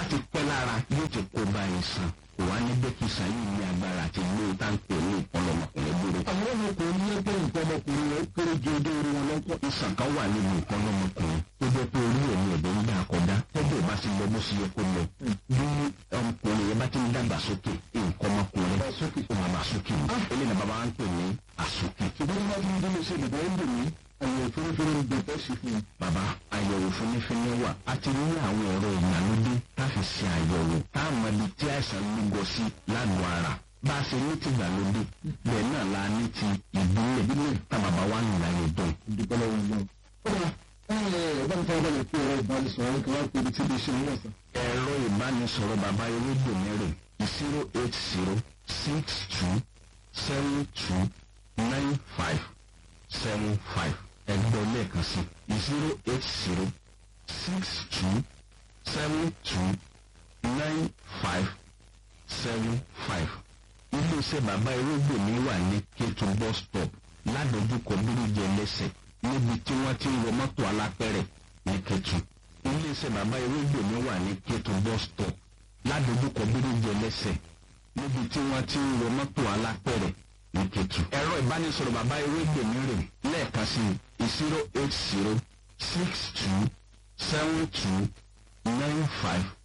bá ti pẹ́ lára yóò ti kó ba ìsàn kò wá ní bẹ́ẹ̀ kí ìsàn yìí ní agbára àti ilé táǹkì ní ìpọlọmọkùnrin gbòòrò. àwọn ọmọkùnrin ní ẹgbẹ́ nǹkan ọmọkùnrin rẹ̀ kéré ju ojú orí wọn lọ́pọ̀. ìsàn kan wà nínú ìpọlọmọkùnrin tó jẹ́ pé orí ẹ̀mí ẹ̀dẹ̀ ń dá akọ̀dá tọ́jú ìbá ti lọ bó ṣe yẹ kó lọ. bí ọmọkùnrin yẹn bá ti ń dàgbà sókè nǹkan ọmọkùnrin ó máa bá sókè ní. eléyìí ni bàbá wa ń pè ní àsókè. ṣùgbọ́n bá ti ń dúró sí ìdìbò ń dùn mí àyẹ̀wò fúnifúni ń gbẹ̀tẹ́ sí fún un. bàbá àyẹ̀wò fúnnífínní wà a ti ní àwọn ẹ̀rọ ìgbàlódé tá a fi ṣe àyẹ̀wò tá a mọ ibi tí àìsàn lúgọ sí lágọ̀ọ́ ara bá a ṣe ní ti ìgbàlódé bẹ́ẹ̀ náà la ní ti ìbílẹ̀ ìbílẹ̀ tá bàbá wa ń láyé dùn. ìdúpẹ́ lọ́wọ́ náà. kódà ẹ̀ẹ́dá mi fọwọ́ bẹ̀rẹ̀ pé ẹ̀rọ ìbánisọ̀rọ̀ kan wá pé ibi tí ibi ṣe ń wọ̀ sàn. ẹ̀rọ ìbánisọ̀rọ̀ bàbá ewédò mẹ́rin zero eight zero six two seven two nine five seven five ẹgbẹ́ lẹ́ẹ̀kan sí zero eight zero six two seven two nine five seven five. iléeṣẹ́ bàbá ewédò mi wà ní kétu bus stop ládojúkọ bíríjẹ lẹ́sẹ̀ níbi tí wọ́n ti ń wọ mọ́tò alápẹ̀rẹ̀ ní kétu iléeṣẹ́ bàbá ewédò mi wà ní kétu bus stop ládojúkọ bíríjẹ lẹ́sẹ̀ níbi tí wọ́n ti ń wọ mọ́tò alápẹ̀rẹ̀ ní kétu. ẹ̀rọ ìbánisọ̀rọ̀ bàbá ewédò mi rè lẹ́ẹ̀kan sí zero eight zero six two seven two nine five